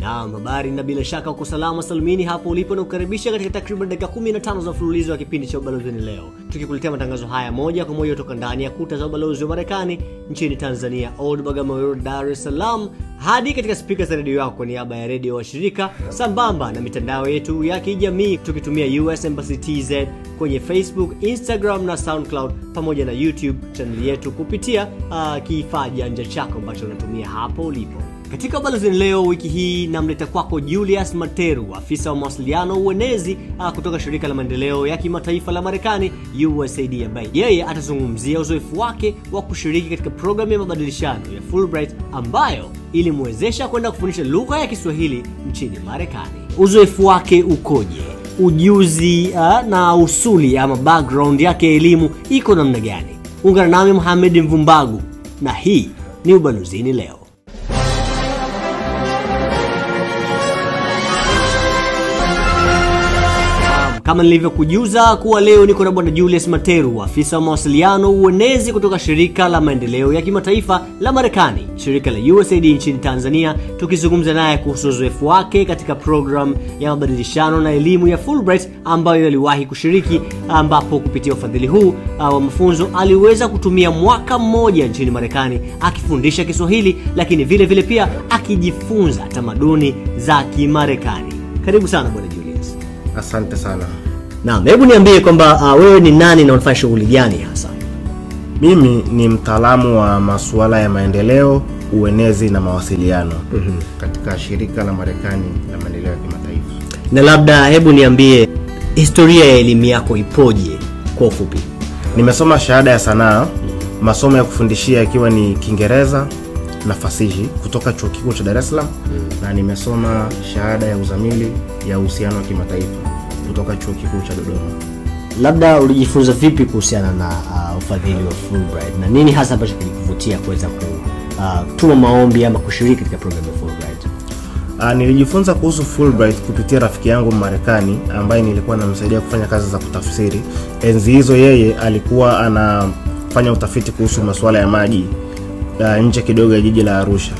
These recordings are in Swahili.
Naam, habari na bila shaka uko salama salmini hapo ulipo na kukaribisha katika takriban dakika 15 za mfululizo wa kipindi cha ubalozini leo, tukikuletea matangazo haya moja kwa moja kutoka ndani ya kuta za ubalozi wa Marekani nchini Tanzania, Old Bagamoyo Road, Dar es Salaam, hadi katika spika za redio yako kwa niaba ya redio wa shirika, sambamba na mitandao yetu ya kijamii tukitumia US Embassy TZ kwenye Facebook, Instagram na SoundCloud pamoja na YouTube chaneli yetu kupitia uh, kifaa janja chako ambacho unatumia hapo ulipo. Katika ubalozini leo wiki hii namleta kwako Julius Materu, afisa wa mawasiliano uenezi uh, kutoka shirika la maendeleo ya kimataifa la Marekani USAID, ambaye yeye atazungumzia uzoefu wake wa kushiriki katika programu ya mabadilishano ya Fulbright ambayo ilimwezesha kwenda kufundisha lugha ya Kiswahili nchini Marekani. Uzoefu wake ukoje? Ujuzi uh, na usuli ama background yake ya elimu iko namna gani? Ungana nami Mohamed Mvumbagu na hii ni ubalozini leo. Kama nilivyokujuza kuwa leo niko na bwana Julius Materu, afisa wa mawasiliano uenezi kutoka shirika la maendeleo ya kimataifa la Marekani, shirika la USAID nchini Tanzania, tukizungumza naye kuhusu uzoefu wake katika program ya mabadilishano na elimu ya Fulbright ambayo aliwahi kushiriki, ambapo kupitia ufadhili huu wa mafunzo aliweza kutumia mwaka mmoja nchini Marekani akifundisha Kiswahili, lakini vile vile pia akijifunza tamaduni za Kimarekani. Karibu sana bwana Julius. Asante sana. Naam, hebu niambie kwamba uh, wewe ni nani na unafanya shughuli gani hasa? Mimi ni mtaalamu wa masuala ya maendeleo, uenezi na mawasiliano mm-hmm. katika shirika la Marekani la maendeleo ya kimataifa. Na labda hebu niambie historia ya elimu yako ipoje kwa ufupi? Nimesoma shahada ya sanaa, masomo ya kufundishia ikiwa ni Kiingereza na fasihi kutoka chuo kikuu cha Dar es Salaam mm. na nimesoma shahada ya uzamili ya uhusiano wa kimataifa kutoka chuo kikuu cha Dodoma. Labda ulijifunza vipi kuhusiana na uh, ufadhili wa Fulbright na nini hasa ambacho kilikuvutia kuweza kutuma uh, maombi ama kushiriki katika programu ya Fulbright? Uh, nilijifunza kuhusu Fulbright kupitia rafiki yangu Marekani ambaye nilikuwa namsaidia kufanya kazi za kutafsiri. Enzi hizo yeye alikuwa anafanya utafiti kuhusu masuala ya maji uh, nje kidogo ya jiji la Arusha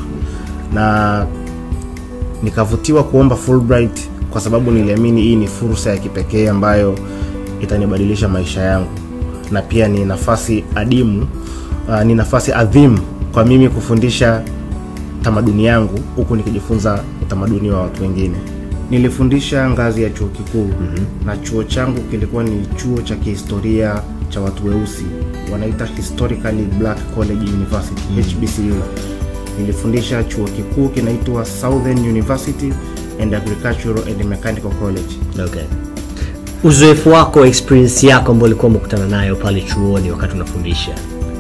na nikavutiwa kuomba Fulbright kwa sababu niliamini hii ni fursa ya kipekee ambayo itanibadilisha maisha yangu na pia ni nafasi adimu uh, ni nafasi adhimu kwa mimi kufundisha tamaduni yangu huku nikijifunza utamaduni wa watu wengine nilifundisha ngazi ya chuo kikuu mm-hmm. na chuo changu kilikuwa ni chuo cha kihistoria cha watu weusi wanaita historically black college university mm-hmm. hbcu nilifundisha chuo kikuu kinaitwa southern university and agricultural and mechanical college Okay. Uzoefu wako, experience yako ambayo ulikuwa umekutana nayo pale chuoni wakati unafundisha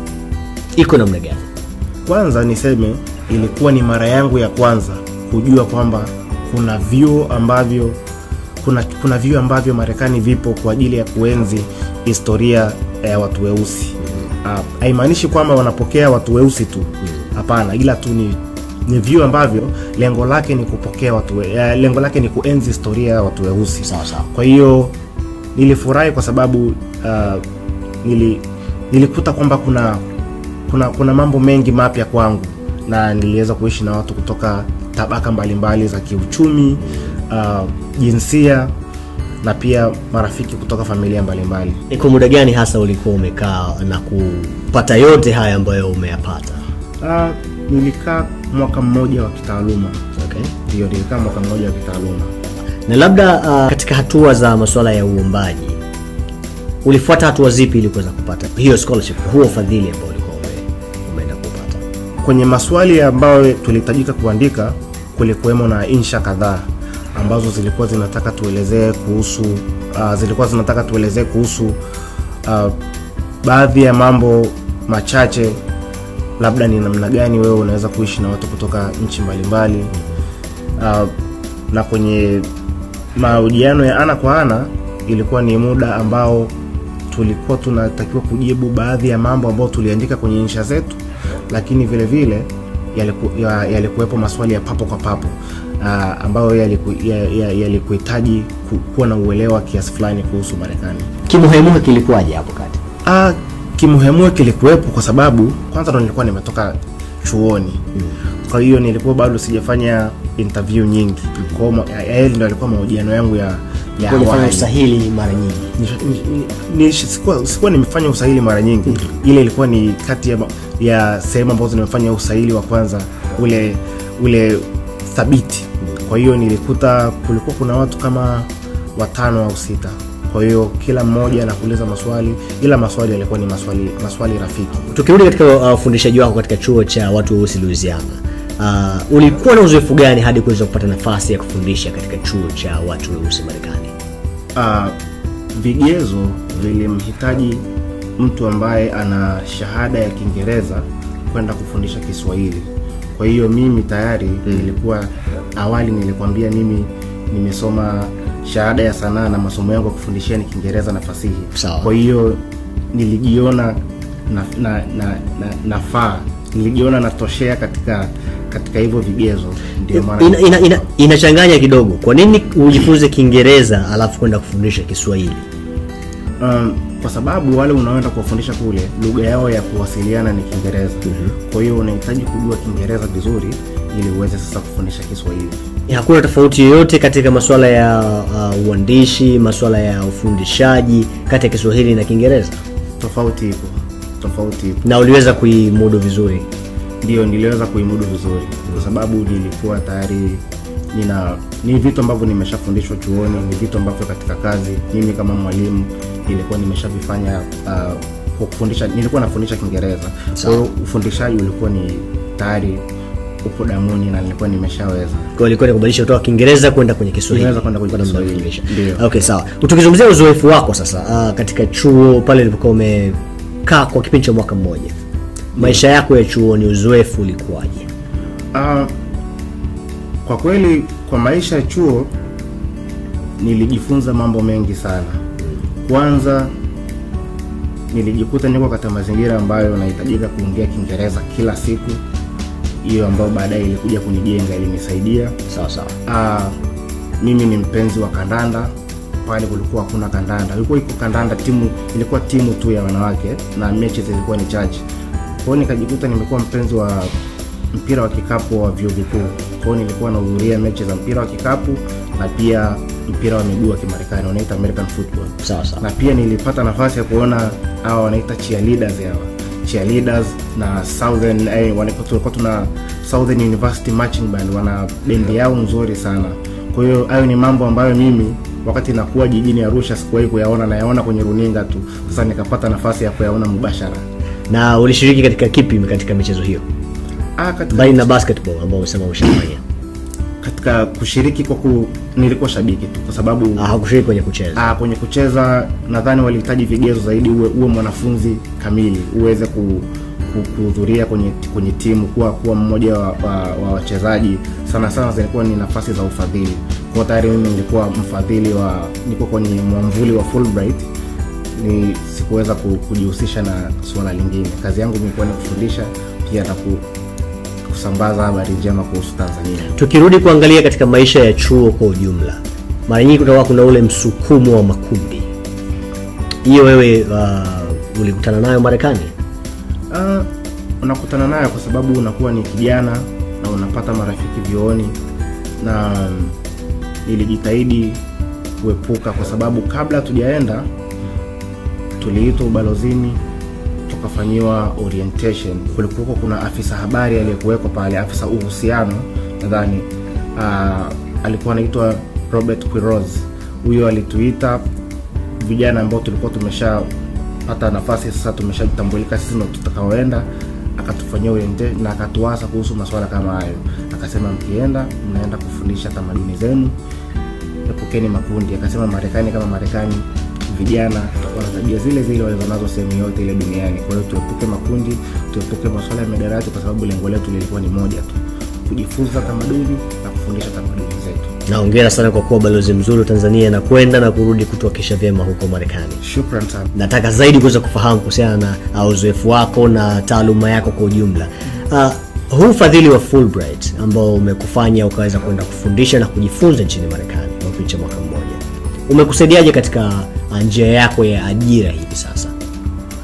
iko namna gani? kwanza niseme ilikuwa ni mara yangu ya kwanza kujua kwamba kuna vyuo ambavyo kuna, kuna vyuo ambavyo marekani vipo kwa ajili ya kuenzi historia ya watu weusi haimaanishi uh, kwamba wanapokea watu weusi tu hapana ila tu ni ni vyuo ambavyo lengo lake ni kupokea watu we, uh, lengo lake ni kuenzi historia ya watu weusi Sawa sawa. kwa hiyo nilifurahi kwa sababu uh, nili, nilikuta kwamba kuna kuna kuna mambo mengi mapya kwangu na niliweza kuishi na watu kutoka tabaka mbalimbali za kiuchumi uh, jinsia na pia marafiki kutoka familia mbalimbali Ni kwa muda gani hasa ulikuwa umekaa na kupata yote haya ambayo umeyapata? uh, nilikaa mwaka mmoja wa kitaaluma Okay. ndio nilikaa mwaka mmoja wa kitaaluma Na labda uh, katika hatua za masuala ya uombaji ulifuata hatua zipi ili kuweza kupata hiyo scholarship, huo ufadhili ambao ulikuwa ume, umeenda kupata? kwenye maswali ambayo tulihitajika kuandika kulikuwemo na insha kadhaa ambazo zilikuwa zinataka tuelezee kuhusu uh, zilikuwa zinataka tuelezee kuhusu uh, baadhi ya mambo machache labda ni namna gani wewe unaweza kuishi na watu kutoka nchi mbalimbali uh, na kwenye mahojiano ya ana kwa ana ilikuwa ni muda ambao tulikuwa tunatakiwa kujibu baadhi ya mambo ambayo tuliandika kwenye insha zetu lakini vile vile yaliku, ya, yalikuwepo maswali ya papo kwa papo uh, ambayo yalikuhitaji ya, ya, yalikuhitaji ku, kuwa na uelewa kiasi fulani kuhusu marekani Kimuhemuhe kilikuwaje hapo kati? uh, kimuhemue kilikuwepo kwa sababu kwanza ndo nilikuwa nimetoka chuoni mm. kwa hiyo nilikuwa bado sijafanya interview nyingi kwa hiyo ma- yale ndio alikuwa mahojiano yangu ya ya Ulifanya awali. usahili mara nyingi Ni- ni- ni- sikuwa, sikuwa nimefanya usahili mara nyingi ile ilikuwa ni kati ya, ma- ya sehemu ambazo nimefanya usahili wa kwanza ule ule thabiti kwa hiyo nilikuta kulikuwa kuna watu kama watano au sita kwa hiyo kila mmoja anakuuliza maswali ila maswali yalikuwa ni maswali maswali rafiki tukirudi katika uh, ufundishaji wako katika chuo cha watu weusi louisiana uh, ulikuwa na uzoefu gani hadi kuweza kupata nafasi ya kufundisha katika chuo cha watu weusi marekani uh, vigezo vilimhitaji mtu ambaye ana shahada ya kiingereza kwenda kufundisha kiswahili kwa hiyo mimi tayari mm. nilikuwa awali nilikwambia mimi nimesoma shahada ya sanaa na masomo yangu ya kufundishia ni kiingereza na fasihi Sawa. kwa hiyo nilijiona na, na, na, na, nafaa nilijiona natoshea katika katika hivyo vigezo ndio maana ina, ina, ina, inachanganya kidogo kwa nini ujifunze kiingereza alafu kwenda kufundisha kiswahili um, kwa sababu wale unaoenda kuwafundisha kule lugha yao ya kuwasiliana ni kiingereza mm-hmm. kwa hiyo unahitaji kujua kiingereza vizuri ili uweze sasa kufundisha kiswahili hakuna tofauti yoyote katika masuala ya uh, uandishi masuala ya ufundishaji kati ya kiswahili na kiingereza tofauti ipo tofauti ipo na uliweza kuimudu vizuri ndio niliweza kuimudu vizuri kwa sababu nilikuwa tayari nina ni vitu ambavyo nimeshafundishwa chuoni ni vitu ambavyo katika kazi mimi kama mwalimu nilikuwa nimeshavifanya uh, kwa kufundisha nilikuwa nafundisha kiingereza kwa hiyo ufundishaji ulikuwa ni tayari upo damuni na nilikuwa nimeshaweza kwa hiyo ilikuwa ni kubadilisha kutoka kiingereza kwenda kwenye kiswahili Niweza kwenda kwenye Kwa namna ya Kiswahili. kufundisha. Ndio. okay sawa tukizungumzia uzoefu wako sasa uh, katika chuo pale ulipokuwa umekaa kwa kipindi cha mwaka mmoja maisha yako ya chuoni uzoefu ulikuwaje Uh, kwa kweli kwa maisha ya chuo nilijifunza mambo mengi sana kwanza nilijikuta niko katika mazingira ambayo nahitajika kuongea kiingereza kila siku hiyo ambayo baadaye ilikuja kunijenga ilinisaidia sawa sawa uh, mimi ni mpenzi wa kandanda pale kulikuwa hakuna kandanda ilikuwa iko kandanda timu ilikuwa timu tu ya wanawake na mechi zilikuwa ni chache kwao nikajikuta nimekuwa mpenzi wa mpira wa kikapu wa vyuo vikuu kwao nilikuwa nahudhuria mechi za mpira wa kikapu na pia mpira wa miguu wa kimarekani wanaita american football sawa sawa na pia nilipata nafasi ya kuona hawa wanaita cheerleaders hawa cheerleaders na southern eh, wana- tulikuwa tuna southern university marching band wana bendi yao nzuri sana kwa hiyo hayo ni mambo ambayo mimi wakati nakuwa jijini arusha sikuwahi kuyaona nayaona kwenye runinga tu sasa nikapata nafasi ya kuyaona mubashara na ulishiriki katika kipi katika michezo hiyo ah, katika, mbali na basketball ambao umesema ushafanya katika kushiriki kwa ku, nilikuwa shabiki tu kwa sababu Ah, hakushiriki kwenye kucheza Ah, kwenye kucheza nadhani walihitaji vigezo zaidi uwe, uwe mwanafunzi kamili uweze ku, ku, kuhudhuria kwenye, kwenye timu kuwa kuwa mmoja wa, wa, wa wachezaji sana sana zilikuwa ni nafasi za ufadhili kwa tayari mimi nilikuwa mfadhili wa niko kwenye mwamvuli wa Fulbright ni sikuweza ku, kujihusisha na suala lingine kazi yangu ilikuwa ni kufundisha pia na ku, kusambaza habari njema kuhusu tanzania tukirudi kuangalia katika maisha ya chuo kwa ujumla mara nyingi kutakuwa kuna ule msukumo wa makundi hiyo wewe uh, ulikutana nayo marekani Uh, unakutana nayo kwa sababu unakuwa ni kijana na unapata marafiki vyuoni na mm, nilijitahidi kuepuka kwa sababu kabla tujaenda tuliitwa ubalozini tukafanyiwa orientation kulikuwa kuna afisa habari aliyekuwekwa pale afisa uhusiano nadhani uh, alikuwa anaitwa robert quiros huyo alituita vijana ambao tulikuwa tumeshapata nafasi sasa tumeshatambulika sisi ndo tutakaoenda akatufanyia orientation na akatuasa kuhusu masuala kama hayo akasema mkienda mnaenda kufundisha tamaduni zenu epukeni makundi akasema marekani kama marekani vijana tutakuwa na tabia zile zile walizonazo sehemu yote ile duniani kwa hiyo tuepuke makundi tuepuke masuala ya midarati kwa sababu lengo letu lilikuwa ni moja tu kujifunza tamaduni na kufundisha tamaduni zetu naongera sana kwa kuwa balozi mzuri wa tanzania na kwenda na kurudi kutuakisha vyema huko marekani shukran sana nataka zaidi kuweza kufahamu kuhusiana na uh, uzoefu wako na taaluma yako kwa ujumla uh, huu ufadhili wa fulbright ambao umekufanya ukaweza kwenda kufundisha na kujifunza nchini marekani kwa kipindi cha mwaka mmoja umekusaidiaje katika uh, njia yako ya ajira hivi sasa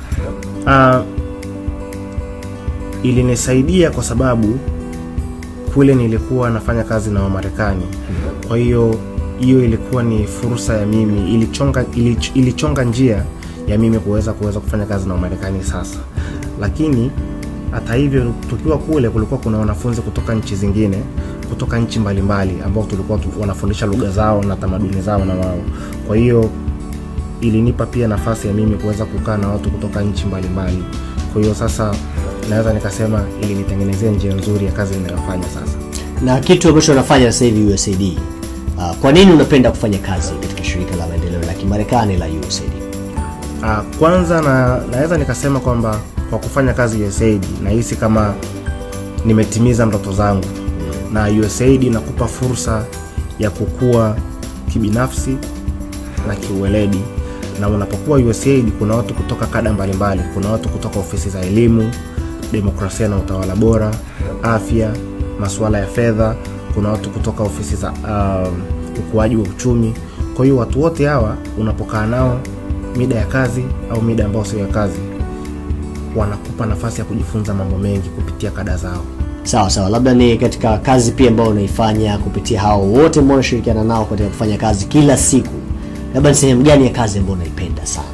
uh, ilinisaidia kwa sababu kule nilikuwa nafanya kazi na wamarekani kwa hiyo hiyo ilikuwa ni fursa ya mimi ilichonga, ilich, ilichonga njia ya mimi kuweza kuweza kufanya kazi na wamarekani sasa lakini hata hivyo tukiwa kule kulikuwa kuna wanafunzi kutoka nchi zingine kutoka nchi mbalimbali ambao tulikuwa tu, wanafundisha lugha zao na tamaduni zao na wao kwa hiyo ilinipa pia nafasi ya mimi kuweza kukaa na watu kutoka nchi mbalimbali kwa hiyo sasa naweza nikasema ilinitengenezea njia nzuri ya kazi inayofanya sasa na kitu ambacho unafanya sasa hivi usaid uh, kwa nini unapenda kufanya kazi katika shirika la maendeleo la kimarekani la usaid uh, kwanza na, naweza nikasema kwamba kwa kufanya kazi usaid nahisi kama nimetimiza ndoto zangu na usaid inakupa fursa ya kukua kibinafsi na kiuweledi na unapokuwa usaid kuna watu kutoka kada mbalimbali kuna watu kutoka ofisi za elimu demokrasia na utawala bora afya masuala ya fedha kuna watu kutoka ofisi za um, ukuaji wa uchumi kwa hiyo watu wote hawa unapokaa nao mida ya kazi au mida ambayo sio ya kazi wanakupa nafasi ya kujifunza mambo mengi kupitia kada zao sawa sawa labda ni katika kazi pia ambayo unaifanya kupitia hao wote ambao unashirikiana nao katika kufanya kazi kila siku labda ni sehemu gani ya kazi ambayo unaipenda sana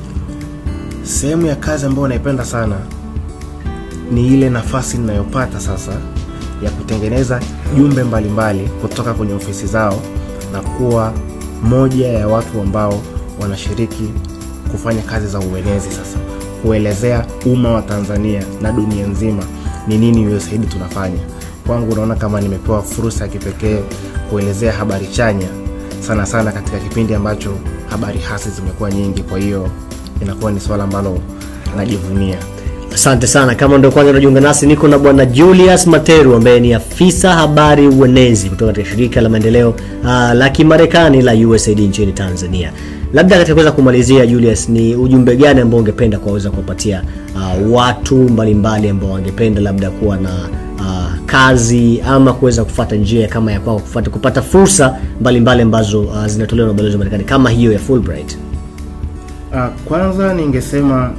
sehemu ya kazi ambayo naipenda sana ni ile nafasi ninayopata sasa ya kutengeneza jumbe mbalimbali kutoka kwenye ofisi zao na kuwa moja ya watu ambao wanashiriki kufanya kazi za uenezi sasa kuelezea umma wa tanzania na dunia nzima ni nini usaidi tunafanya kwangu unaona kama nimepewa fursa ya kipekee kuelezea habari chanya sana sana katika kipindi ambacho habari hasi zimekuwa nyingi kwa hiyo inakuwa ni swala ambalo najivunia asante sana kama ndo kwanza unajiunga nasi niko na bwana julius materu ambaye ni afisa habari uenezi kutoka katika shirika la maendeleo uh, la kimarekani la usaid nchini tanzania labda katika kuweza kumalizia julius ni ujumbe gani ambao ungependa kuwaweza kuwapatia uh, watu mbalimbali ambao wangependa labda kuwa na uh, kazi ama kuweza kufata njia kama ya kwao kupata, kupata fursa mbalimbali ambazo uh, zinatolewa na ubalozi wa marekani kama hiyo ya fulbright uh, kwanza ningesema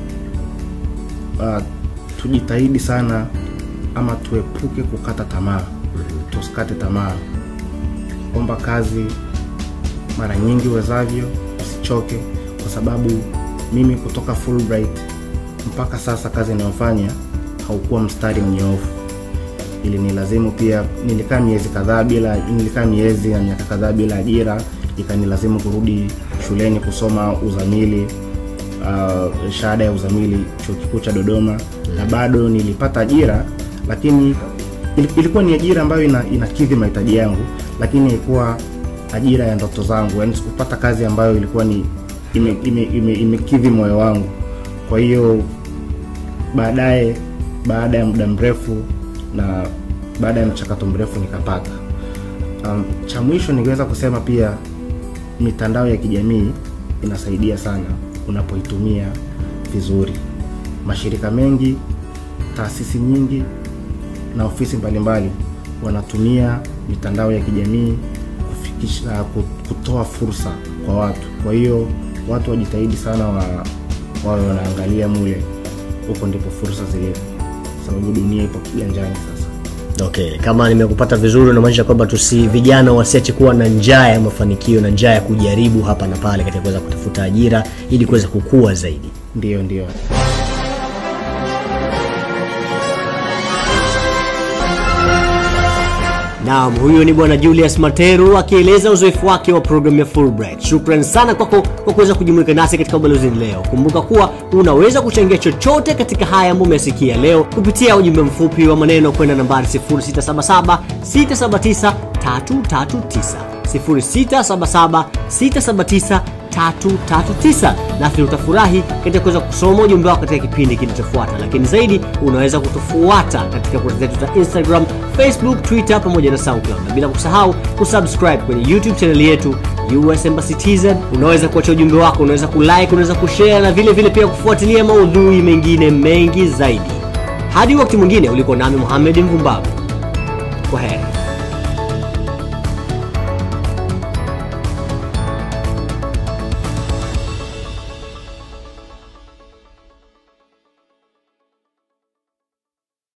uh, tujitahidi sana ama tuepuke kukata tamaa tusikate tamaa omba kazi mara nyingi uwezavyo usichoke kwa sababu mimi kutoka fulbright mpaka sasa kazi inayofanya haukuwa mstari mnyoofu ili nilazimu pia nilikaa miezi kadhaa bila nilikaa miezi na miaka kadhaa bila ajira ikanilazimu kurudi shuleni kusoma uzamili uh, shahada ya uzamili chuo kikuu cha dodoma na bado nilipata ajira lakini il- ilikuwa ni ajira ambayo ina, inakidhi mahitaji yangu lakini ilikuwa ajira ya ndoto zangu yaani sikupata kazi ambayo ilikuwa ni imekidhi ime, ime, imekidhi moyo wangu kwa hiyo baadaye baada ya muda mrefu na baada ya mchakato mrefu nikapata um, cha mwisho ningeweza kusema pia mitandao ya kijamii inasaidia sana unapoitumia vizuri mashirika mengi taasisi nyingi na ofisi mbalimbali wanatumia mitandao ya kijamii kufikisha ku- kutoa fursa kwa watu kwa hiyo watu wajitahidi sana wa wawe wanaangalia mule huko ndipo fursa zilipo sababu dunia ipo kiganjani sasa okay kama nimekupata vizuri unamaanisha kwamba tusi vijana wasiache kuwa na njaa ya mafanikio na njaa ya kujaribu hapa na pale katika kuweza kutafuta ajira ili kuweza kukua zaidi ndiyo ndiyo naam huyo ni bwana julius materu akieleza uzoefu wake wa programu ya fulbright shukran sana kwako kwa kuweza kujumuika nasi katika ubalozini leo kumbuka kuwa unaweza kuchangia chochote katika haya ambayo umesikia leo kupitia ujumbe mfupi wa maneno kwenda nambari 677 679 339 677 679 339 nasi utafurahi katika kuweza kusoma ujumbe wako katika kipindi kinachofuata lakini zaidi unaweza kutufuata katika kurasa zetu za instagram facebook twitter pamoja na soundcloud na bila kusahau kusubscribe kwenye youtube chaneli yetu us embassy tz unaweza kuacha ujumbe wako unaweza kulike unaweza kushare na vile vile pia kufuatilia maudhui mengine mengi zaidi hadi wakati mwingine ulikuwa nami muhamed mvumbavu kwa heri